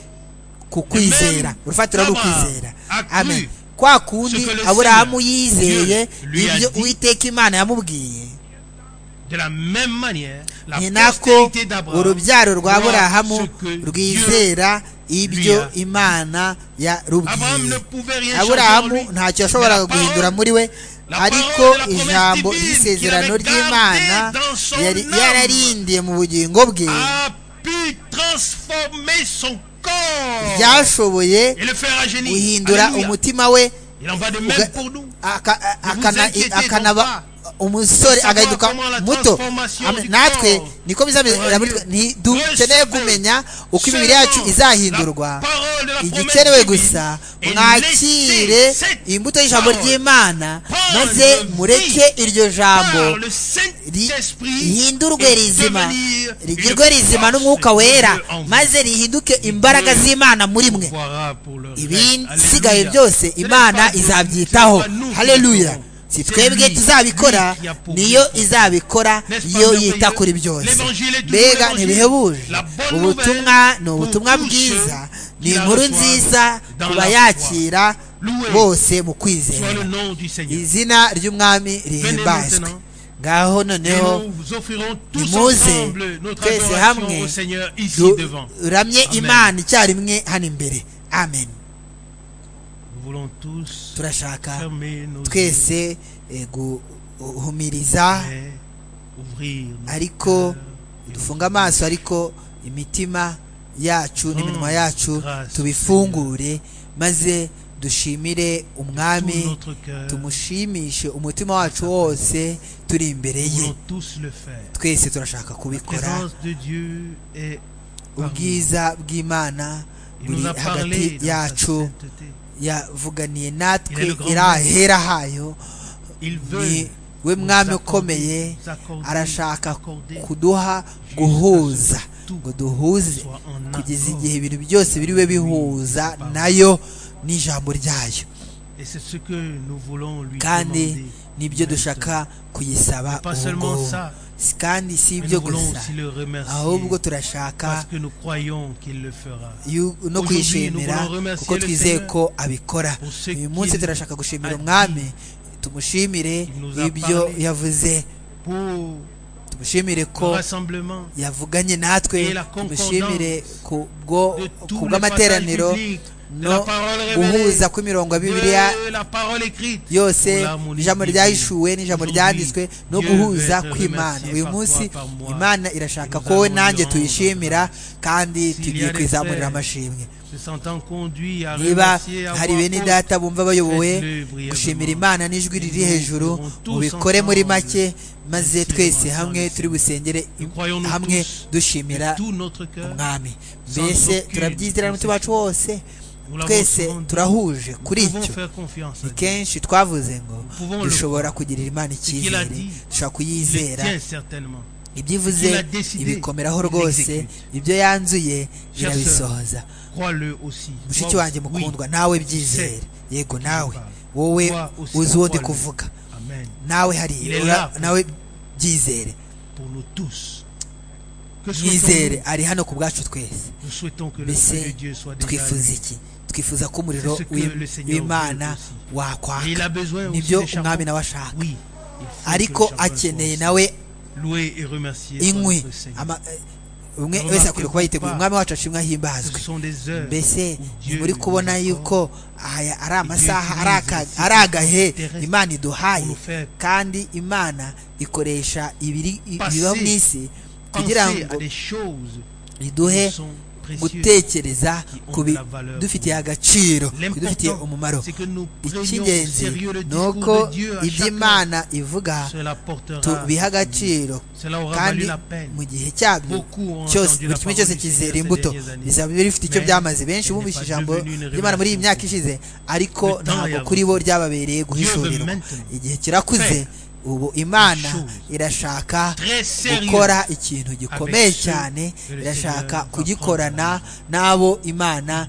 ku kwizera urufatiro ni ukwizera amen kwa kundi aburahamu yizeye ibyo uwiteka imana yamubwiye ni nako urubyaro rwa aburahamu rwizera ibyo imana yarubwiye aburahamu ntacyo yashoboraga guhindura muri we ariko ijambo ry'isezerano ry'imana yari yararindiye mu bugingo bwe ryashoboye guhindura umutima we akanaba umusore agahinduka muto natwe niko ntidukeneye kumenya uko imibiri yacu izahindurwa igikenewe gusa mwakire imbuto y'ijambo ry'imana maze mureke iryo jambo rihindurwe rizima rigirwe rizima n'umwuka wera maze rihinduke imbaraga z'imana muri mwe ibisigaye byose imana izabyitaho hareruya si twebwe tuzabikora niyo izabikora iyo yita kuri byose mbega ntibihebuje ubutumwa ni ubutumwa bwiza ni inkuru nziza bayakira bose mu kwizera izina ry'umwami rihimbazwe ngaho noneho nimuze twese hamwe duramye imana icyarimwe hano imbere amen turashaka twese guhumiriza ariko dufunga amaso ariko imitima yacu n'iminwa yacu tubifungure maze dushimire umwami tumushimishe umutima wacu wose turi imbere ye twese turashaka kubikora ubwiza bw'imana buri hagati yacu yavuganiye natwe irahera hayo ni we mwami ukomeye arashaka kuduha guhuza ngo duhuze kugeza igihe ibintu byose biriwe bihuza nayo n'ijambo ryayo kandi nibyo dushaka kuyisaba ubu kandi si ibyo gusa ahubwo turashaka no kwishimira kuko twizeye ko abikora uyu munsi turashaka gushimira umwami tumushimire ibyo yavuze tumushimire ko yavuganye natwe tumushimire ku bw'amateraniro no guhuza kw'imirongo ya bibiliya yose ijambo ryahishuwe n'ijambo ryanditswe no guhuza kw'imana uyu munsi imana irashaka ko we nanjye tuyishimira kandi tugiye kwizamurira amashimwe niba hari bene data bumva bayobowe gushimira imana n'ijwi riri hejuru mubikore muri make maze twese hamwe turi busengere hamwe dushimira umwami mbese turabyizera n'umutima wacu wose twese turahuje kuri icyo ni kenshi twavuze ngo dushobora kugirira imana icyizere dushobora kuyizera ibyivuze ibikomeraho rwose ibyo yanzuye birabisohoza mushiki wanjye mukundwa nawe byizere yego nawe wowe uzi uwo ndi kuvuga nawe hariya nawe byizere mwizere ari hano ku bwacu twese mbese twifuza iki twifuza ko umuriro w'imana wakwaka nibyo umwami nawe ashaka ariko akeneye nawe inkwi umwe wese akwiriye kuba yiteguye umwami wacu ashimwe ahimbazwe mbese muri kubona yuko aya ari amasaha ari agahe imana iduhaye kandi imana ikoresha ibibaho mu isi kugira ngo iduhe gutekereza ku bidufitiye agaciro ku bidufitiye umumaro icy'ingenzi ni uko iby'imana ivuga tubiha agaciro kandi mu gihe cyabyo cyose buri kimwe cyose kizera imbuto bizaba bifite icyo byamaze benshi bumvise ijambo ry'imana muri iyi myaka ishize ariko ntabwo kuri bo ryababereye guhishurirwa igihe kirakuze ubu imana irashaka gukora ikintu gikomeye cyane irashaka kugikorana n'abo imana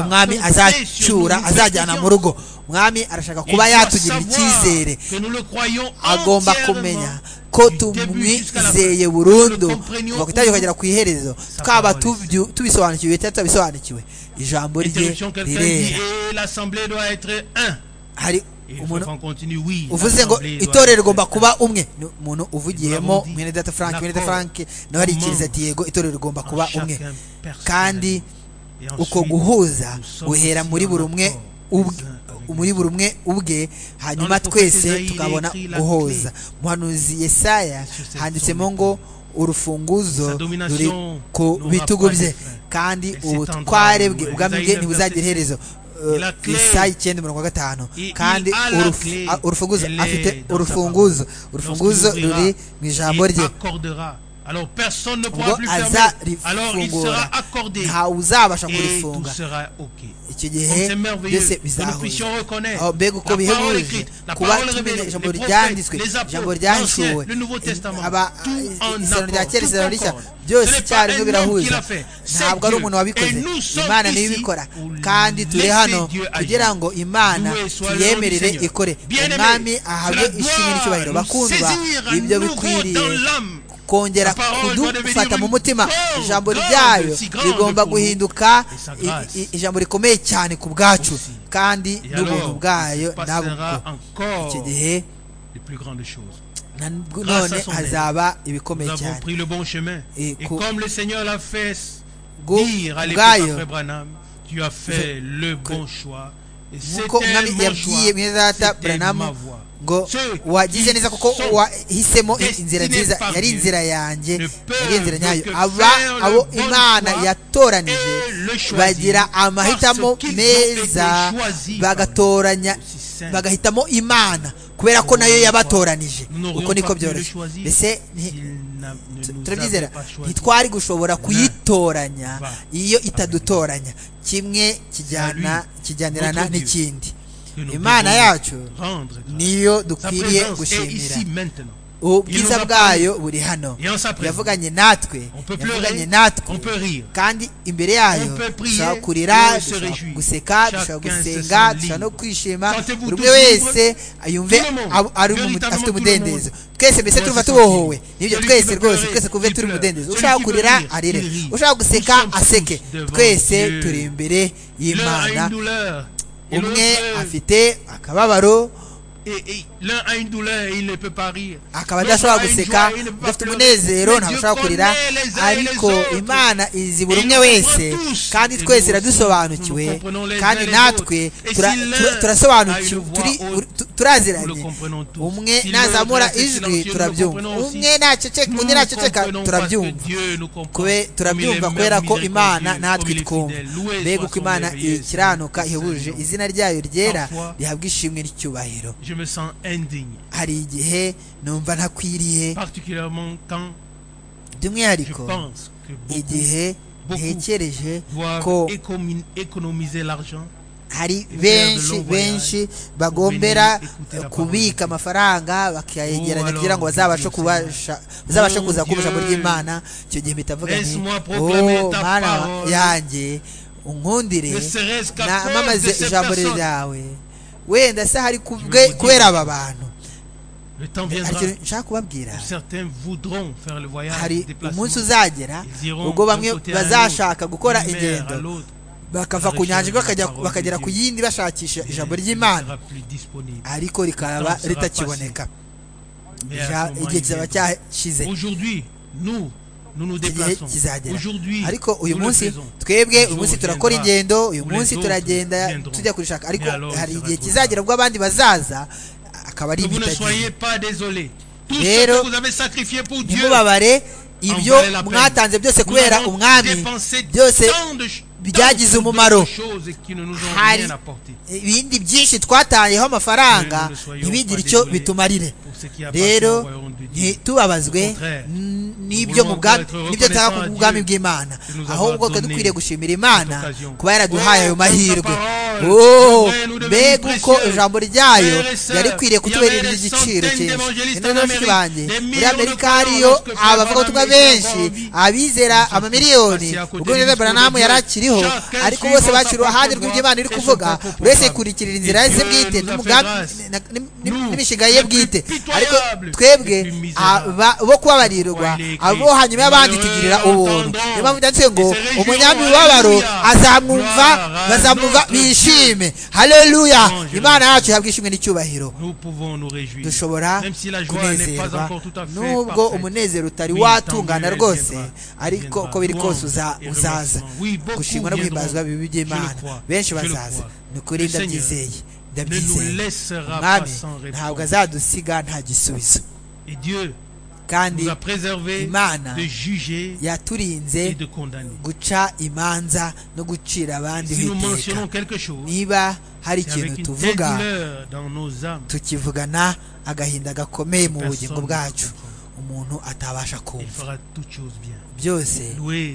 umwami azacyura azajyana mu rugo umwami arashaka kuba yatugirira icyizere agomba kumenya ko tumwizeye burundu kuva ku itariki kugera ku iherezo twaba tubisobanukiwe cyangwa tutabisobanukiwe ijambo rye rirera umuntu uvuze ngo itorero rigomba kuba umwe umuntu uvugiyemo mwene data frank mwene data frank nawe arikiriza ati yego itorero rigomba kuba umwe kandi uko guhuza guhera muri buri umwe muri buri umwe ubwe hanyuma twese tukabona guhuza muhanuzi yesaya handitsemo ngo urufunguzo ruri ku bitugu bye kandi ubutware bwe ubwami bwe ntibuzagire iherezo isaha icyenda mirongo gatanu kandi urufunguzo afite urufunguzo urufunguzo ruri mu ijambo rye ubwo azarifungura ntawe uzabasha kurifunga icyo gihe byose bizahuza mbega uko bihebuje kuba tumenya ijambo ryanditswe ijambo ryahishuwe isano rya kera isano rishya byose icyarimwe birahuza ntabwo ari umuntu wabikoze imana niyo ibikora kandi turi hano kugira ngo imana tuyemerere ikore umwami ahabwe ishimwe n'icyubahiro bakundwa ibyo bikwiriye kongera kudufata mu mutima ijambo ryayo rigomba guhinduka ijambo rikomeye cyane ku bwacu kandi n'ubuntu bwayo nabwo icyo gihe none hazaba ibikomeye cyane ubwayo nk'uko umwami yabwiye mwene data buranamu ngo wagize neza kuko wahisemo inzira nziza yari inzira yanjye yari inzira nyayo aba abo imana yatoranije bagira amahitamo meza bagatoranya bagahitamo imana kubera ko nayo yabatoranije uko niko byoroshye mbese turabyizera ntitwari gushobora kuyitoranya iyo itadutoranya kimwe kijyana kijyanirana n'ikindi imana yacu niyo dukwiriye gushimira ubwiza bwayo buri hano yavuganye natwe yavuganye natwe kandi imbere yayo dushobora kurira guseka dushobora gusenga dushobora no kwishima buri umwe wese yumve afite umudendezo twese mbese tuva tubohowe nibyo twese rwose twese kuve turi umudendezo ushaka kurira arire ushaka guseka aseke twese turi imbere y'imana umwe afite akababaro akaba adashobora guseka udafite umunezero ntabwo ashobora kurira ariko imana izi buri umwe wese kandi twese iradusobanukiwe kandi natwe turasobanukiwe turaziranye umwe nazamura ijwi turabyumva umwe undi naceceka turabyumva turabyumva kubera ko imana natwe twumva mbega uko imana ikiranuka ihebuje izina ryayo ryera rihabwa ishimwe n'icyubahiro je me sens indigne. hari igihe numva ntakwiriye Particulièrement quand je by'umwihariko pense que beaucoup, igihe ntekereje ko doivent économi- économiser l'argent hari de benshi long voyage benshi pour bagombera venir écouter la kubika amafaranga bakayegeranya alors, kugira ngo bazabashe Dieu kubasha bazabashe Mon kuza Dieu, kumva ijambo ry'imana icyo gihe mpita mvuga nti laisse-moi proclamer oh ta mana parole, yanjye unkundire ne serait-ce qu'à na- cause namamaze de ces ijambo personnes. ryawe wenda se hari kubwe- Je vous dis- kubera aba bantu Le temps hari viendra. ikintu nshaka kubabwira Certains voudront faire le voyage, le hari déplacement. umunsi uzagera Ils iront ubwo d'un bamwe côté à un bazashaka autre, gukora d'une mer à ingendo l'autre. bakava ku nyanja imwe bakajya- bakagera ku yindi bashakisha Et ijambo il ry'imana sera plus disponible. ariko rikaba ritakiboneka Mais à Ja- ce moment, igihe il kizaba viendra. cyashize Aujourd'hui, nous, nous nous igihe déplaçons. kizagera Aujourd'hui, ariko uyu nous le munsi faisons. twebwe uyu Jour munsi turakora viendra ingendo uyu où les munsi autres turagenda viendront. tujya kurishaka ariko Mais alors, hari ça va igihe trop kizagera ubwo abandi bazaza akaba ari Que vous ne soyez impitagihe pas désolés. Tout Rero, ce que vous avez sacrifié pour Dieu, ntimubabare ibyo valait la peine. mwatanze byose nous kubera avons umwami dépensé byose tant de ch- byagize tant de umumaro. choses qui ne nous ont Hari- rien apporté. ibindi byinshi twatayeho amafaranga ntibigire icyo bitumarire Pour ce qui a rero passé au royaume de Dieu. ntitubabazwe n- n'ibyo mu bwami n'ibyo tuhaha ku bwami bw'imana ahubwo twe dukwiriye gushimira imana kuba yaraduhaye ayo mahirwe oh mbega uko ijambo ryayo yari ikwiriye kutuberera igiciro cyinshi ino n'abashyitsi banjye muri amerika hariyo abavuga ubutumwa benshi abizera amamiliyoni ubwo rero baranamu yari akiriho ariko bose bakiriye uruhande rw'iby'imana iri kuvuga buri wese yikurikirira inzira ze bwite n'umugambi na- ni- ni- n'imishinga ye bwite ariko twebwe aba- bo kubabarirwa abo hanyuma y'abandi tugirira ubuntu niyo mpamvu byanditse ngo umunyami w'ibabaro azamwumva bazamwumva bishime haleluya imana yacu ihabwa ishimwe n'icyubahiro Nous pouvons nous réjouir. dushobora Même si la joie n'est pas kunezerwa encore tout à fait nubwo parfaite. umunezero utari Oui, watungana tant mieux, rwose viendra, ariko viendra. uko biri kose Louange uza- et uzaza remerciements. Oui, beaucoup gushimwa no viendront. guhimbazwa bibi Je le by'imana crois. benshi Je le bazaza crois. ni ukuri Le Seigneur ndabyizeye ne nous ndabyizeye laissera pas umwami sans ntabwo réponse. azadusiga nta gisubizo Et Dieu kandi nous a préservé Imana de juger et yaturinze de condamner. guca imanza no gucira abandi Si nous iteka mentionnons quelque chose, niba hari c'est avec ikintu une telle tuvuga douleur dans nos âmes. tukivugana agahinda gakomeye mu bugingo Personne ne bwacu comprend. umuntu atabasha Il kumva fera toutes choses bien. byose Loué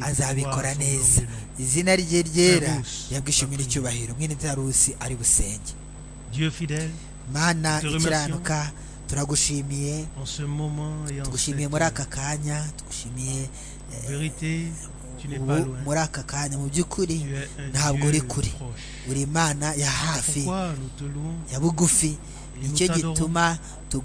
soit azabikora son neza nom béni. izina rye ryera Tarusi, yabwishimwe Tarusi. n'icyubahiro mwene tarusi ari busenge Dieu fidèle, mana Te remercions. ikiranuka turagushimiye en ce moment et en cette tugushimiye muri aka kanya tugushimiye eh, vérité, tu n'es pas ubu loin. muri aka kanya mu by'ukuri Tu es un ntabwo uri Dieu kure proche. uri imana ya hafi Pourquoi nous te louons ya bugufi Et nous nicyo t'adorons gituma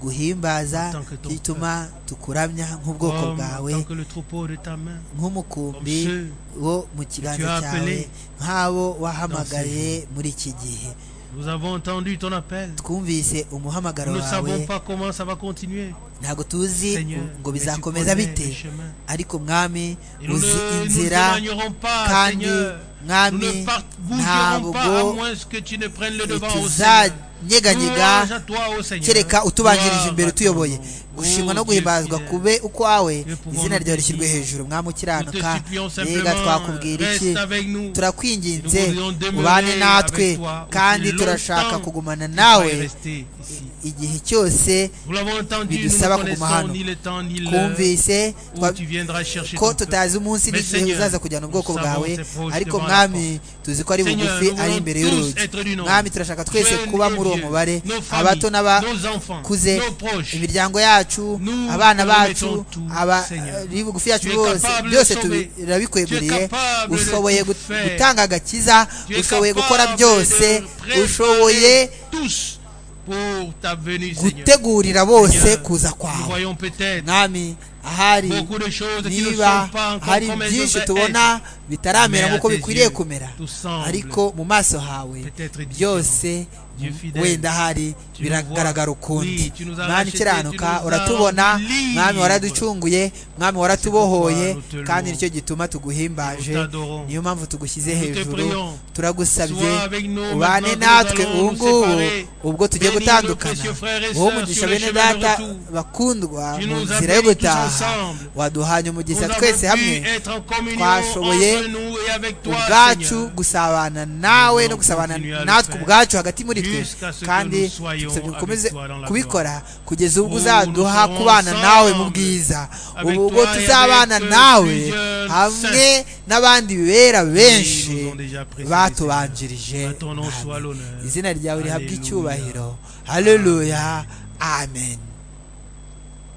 tuguhimbaza tant que ton gituma tukuramya nk'ubwoko comme bwawe tant que le troupeau de ta main nk'umukumbi Comme wo mu tu kiganza as cyawe appelé nk'abo wahamagaye muri iki gihe Nous avons entendu ton appel. twumvise umuhamagaro Nous ne wawe savons pas comment ça va continuer. ntabwo tuzi Seigneur, ngo mais tu bizakomeza connais bite le chemin. ariko mwami Et nous ne- uzi nous ne inzira t'éloignerons pas, kandi Seigneur. Nous mwami ne partirons pas à ntabwo moins que tu ne prennes le devant au Seigneur. Louange ntituzanyeganyega à toi, ô Seigneur. kereka utubanjirije imbere Gloire à utuyoboye ton nom. gushimwa no Ô Dieu guhimbazwa fidèle. kube ukwawe pouvons izina nous ryawe rishyirwe bénir. hejuru mwami Nous ukiranuka te supplions mbega simplement, twakubwira iki reste avec nous. turakwinginze Nous voudrions demeurer ubane natwe avec toi kandi aussi turashaka longtemps kugumana Tu vas nawe y rester ici. igihe cyose Nous l'avons entendu, nous bidusaba ne kuguma connaissons hano ni le temps ni l'heure twumvise où twa- tu viendras chercher ko ton peuple. tutazi umunsi Mais n'igihe Seigneur, uzaza kujyana ubwoko nous savons bwawe c'est proche ariko devant la mwami tuzi ko ari Seigneur, bugufi nous ari voulons imbere tous y'urugi être du nombre. mwami turashaka twese Tu es kuba nos muri uwo vieux, mubare nos familles, abato nos enfants, n'abakuze nos proches. imiryango yacu Nous abana te bacu remettons tout, aba- Seigneur. ari bugufi yacu Tu es bose capable de byose sauver. Tu turabikweguriye es capable de ushoboye tout gut- faire. gutanga agakiza Tu es ushoboye gukora capable byose de préparer ushoboye tous pour ta venue, Seigneur. gutegurira bose Seigneur, kuza Nous kwawe voyons peut-être mwami ahari beaucoup de choses qui ne niba sont pas encore hari comme elles byinshi devraient tubona bitaramera Mais à nk'uko tes bikwiriye yeux, kumera tout semble ariko mu maso hawe peut-être différent. byose Dieu mu- fidèle, wenda hari tu nous biragaragara vois. Oui, ukundi tu nous as mwami rachetés, tu ukiranuka nous as uratubona rendus mwami libres. waraducunguye mwami waratubohoye nous te louons. kandi nicyo gituma tuguhimbaje Nous t'adorons. niyo mpamvu tugushyize Nous te hejuru prions. turagusabye Sois avec nous ubane maintenant que nous natwe allons ubu nous ngubu séparer. ubwo tujye Bénis nos gutandukana précieux frères et wowe sœurs mugisha sur le bene chemin de data retour. bakundwa Tu mu nous nzira yo appelles tous gutaha ensemble. waduhanye Nous umugisha avons twese hamwe pu être en communion twashoboye entre nous et avec toi, ubwacu Seigneur. gusabana nawe Nous no allons gusabana continuer à le natwe faire. ubwacu hagati muri twe Jusqu'à ce que kandi nous soyons dusabye avec ukomeze toi dans la kubikora kugeza ubwo Où uzaduha nous kubana serons nawe mu ensemble. bwiza Avec ubu toi ubwo et tuzabana avec, euh, nawe plusieurs hamwe n'abandi bera Oui, nous benshi avons déjà apprécié, batubanjirije Seigneur. À ton nom Amen. soit l'honneur. izina ryawe rihabwe Alléluia. icyubahiro haleluya amen